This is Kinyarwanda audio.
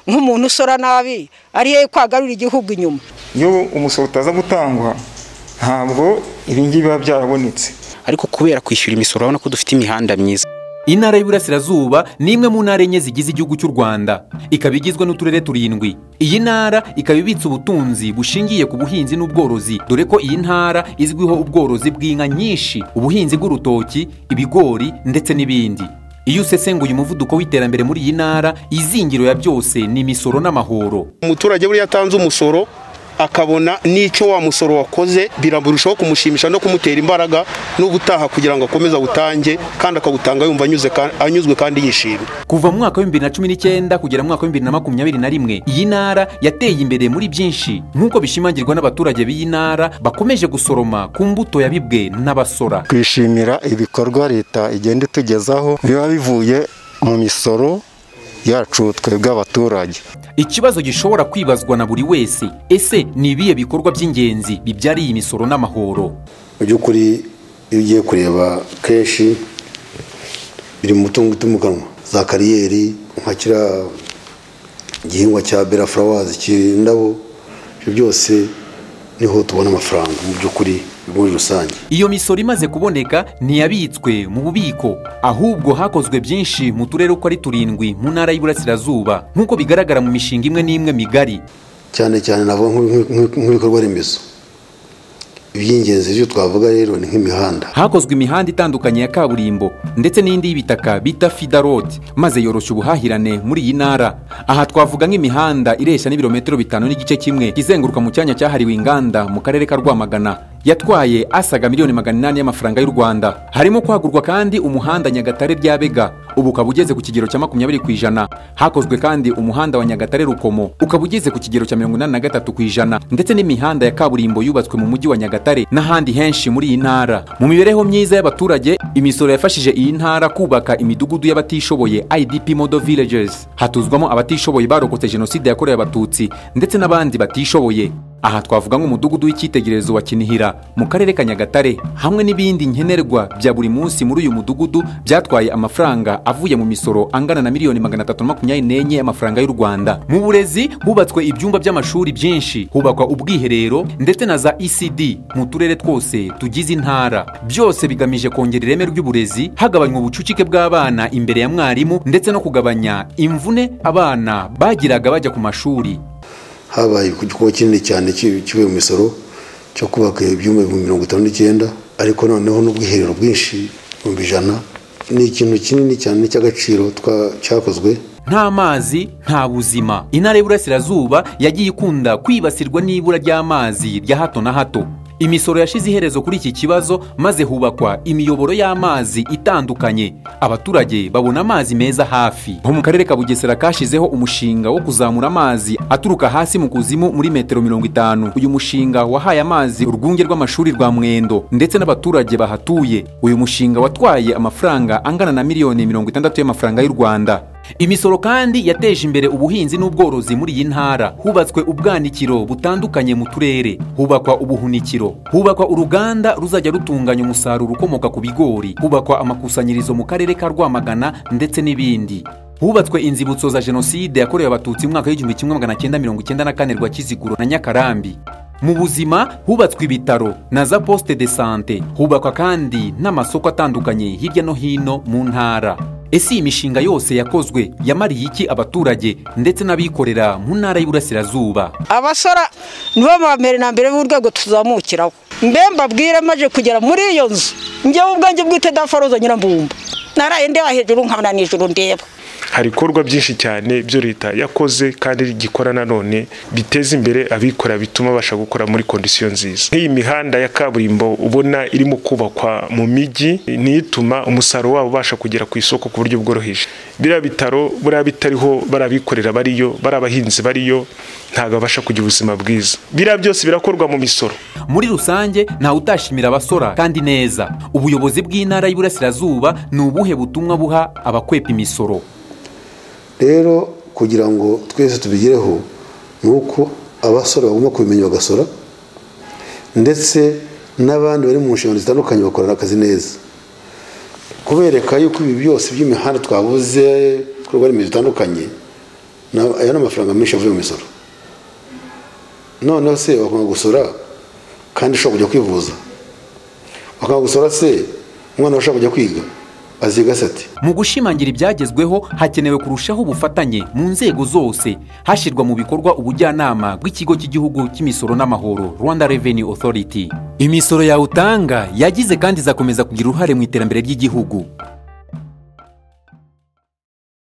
nk'umuntu usora nabi ariyo kwagarura igihugu inyuma iyo umusoro utaza gutangwa ntabwo ibingibi biba byarabonetse ariko kubera kwishyura imisoro urabona ko dufite imihanda myiza intara y'iburasirazuba ni imwe mu ntara enye zigize igihugu cy'u rwanda ikaba igizwe n'uturere turindwi iyi ntara ikaba ibitse ubutunzi bushingiye ku buhinzi n'ubworozi dore ko iyi ntara izwiho ubworozi bw'inka nyinshi ubuhinzi bw'urutoki ibigori ndetse n'ibindi iyo usesenguye umuvuduko w'iterambere muri iyi ntara izingiro ya byose ni imisoro n'amahoro umuturage buriya atanze umusoro akabona n'icyo wa musoro wakoze birarushaho kumushimisha no kumutera imbaraga n'ubutaha kugira ngo akomeze awutange kandi akawutanga yumva anyuzwe kandi yishimye kuva mu mwaka w'ibihumbi na cumi n'icyenda kugera mu mwaka w'ibihumbi na makumyabiri na rimwe iyi ntara yateye imbere muri byinshi nk'uko bishimangirwa n'abaturage b'iyi ntara bakomeje gusoroma ku mbuto yabibwe n'abasora twishimira ibikorwa leta igenda itugezaho biba bivuye mu misoro yacu twebwe abaturage ikibazo gishobora kwibazwa na buri wese ese ni ibihe bikorwa by'ingenzi bibyariye imisoro n'amahoro mu by'ukuri iyo ugiye kureba kenshi biri mu mutungo utimukanwa za kariyeri nka kiriya igihingwa cya berafurawazi cy'indabo ibyo byose niho tubona amafaranga mu by'ukuri muri rusange iyo misoro imaze kuboneka ntiyabitswe mu bubiko ahubwo hakozwe byinshi mu turere uko ari turindwi mu ntara y'iburasirazuba nk'uko bigaragara mu mishinga imwe n'imwe migari cyane cyane navuga nk'ibikorwa remezo iby'ingenzi byo twavuga rero ni nk'imihanda hakozwe imihanda itandukanye ya kaburimbo ndetse n'indi y'ibitaka bita fida rodi maze yoroshya ubuhahirane muri iyi ntara aha twavuga nk'imihanda ireshya n'ibirometero bitanu n'igice kimwe izenguruka mu cyanya cyahariwe inganda mu karere ka rwamagana yatwaye asaga miliyoni magana inani y'amafaranga y'u rwanda harimo kwagurwa kandi umuhanda nyagatare byabega ubu ukaba ugeze ku kigero cya makumyabiri ku ijana hakozwe kandi umuhanda wa nyagatare rukomo ukaba ugeze ku kigero cya mirongo inani na gatatu ku ijana ndetse n'imihanda ya kaburimbo yubatswe mu mujyi wa nyagatare n'ahandi henshi muri iyi ntara mu mibereho myiza y'abaturage imisoro yafashije iyi ntara kubaka imidugudu y'abatishoboye idp modo villages hatuzwamo abatishoboye barokotse jenoside yakorewe abatutsi ndetse n'abandi batishoboye aha twavuga nk'umudugudu w'icyitegererezo wa kinihira mu karere ka nyagatare hamwe n'ibindi nkenerwa bya buri munsi muri uyu mudugudu byatwaye amafaranga avuye mu misoro angana na miliyoni magana atatu na makumyabiri n'enye y'amafaranga y'u rwanda mu burezi hubatswe ibyumba by'amashuri byinshi hubakwa ubwiherero ndetse na za ecd mu turere twose tugize intara byose bigamije kongera ireme ry'uburezi hagabanywa ubucucike bw'abana imbere ya mwarimu ndetse no kugabanya imvune abana bagiraga bajya ku mashuri habaye igikorwa kinini cyane kivuye mu misoro cyo kubaka ibyumba ibihumbi mirongo itanu n'icyenda ariko noneho n'ubwiherero bwinshi ibihumbi ijana ni ikintu kinini cyane cy'agaciro cyakozwe nta mazi nta buzima intara y'iburasirazuba yagiye ikunda kwibasirwa n'ibura ry'amazi rya hato na hato imisoro yashize iherezo kuri iki kibazo maze hubakwa imiyoboro y'amazi itandukanye abaturage babona amazi meza hafi nko mu karere ka bugesera kashizeho umushinga wo kuzamura amazi aturuka hasi mu kuzimu muri metero mirongo itanu uyu mushinga wahaye amazi urwunge rw'amashuri rwa mwendo ndetse n'abaturage bahatuye uyu mushinga watwaye amafaranga angana na miliyoni mirongo itandatu y'amafaranga y'u rwanda imisoro kandi yateje imbere ubuhinzi n'ubworozi muri iyi ntara hubatswe ubwanikiro butandukanye mu turere hubakwa ubuhunikiro hubakwa uruganda ruzajya rutunganya umusaruro ukomoka ku bigori hubakwa amakusanyirizo mu karere ka rwamagana ndetse n'ibindi hubatswe inzibutso za jenoside yakorewe abatutsi mu mwaka w'igihumbi kimwe magana cyenda mirongo icyenda na kane rwa kiziguro na nyakarambi mu buzima hubatswe ibitaro na za posite de sante hubakwa kandi n'amasoko atandukanye hirya no hino mu ntara ese iyi mishinga yose yakozwe yamariye iki abaturage ndetse n'abikorera mu ntara y'iburasirazuba abasora nibo ba mbere na mbere b'urwego tuzamukiraho mbe mbabwire maje kugera muri iyo nzu njyewe ubwanjye bwite dafaroza nyirambumba naraye ndeba hejuru nkabona nijoro ndeba hari ibikorwa byinshi cyane byo leta yakoze kandi igikora nanone biteza imbere abikora bituma babasha gukora muri kondisiyo nziza nk'iyi mihanda ya kaburimbo ubona irimo kubakwa mu mijyi niyo ituma umusaruro wabo ubasha kugera ku isoko ku buryo bworoheje biriya bitaro buriya bitariho barabikorera bariyo bari abahinzi bariyo ntabwo babasha kugira ubuzima bwiza biriya byose birakorwa mu misoro muri rusange ntawe utashimira abasora kandi neza ubuyobozi bw'intara y'iburasirazuba ni ubuhe butumwa buha abakwepa imisoro rero kugira ngo twese tubigereho ni uko abasora bagomba kubimenya bagasora ndetse n'abandi bari mu nshingano zitandukanye bakorera akazi neza kubereka yuko ibi byose by'imihanda twabuze ibikorwa remezo bitandukanye Na- aya ni amafaranga menshi avuye mu misoro noneho se wakanga gusora kandi ushobora kujya kwivuza wakanga gusora se umwana wawe ushobora kujya kwiga aziga se ati mu gushimangira ibyagezweho hakenewe kurushaho ubufatanye mu nzego zose hashyirwa mu bikorwa ubujyanama bw'ikigo cy'igihugu cy'imisoro n'amahoro rwanda revenue authority imisoro yawe utanga yagize kandi izakomeza kugira uruhare mu iterambere ry'igihugu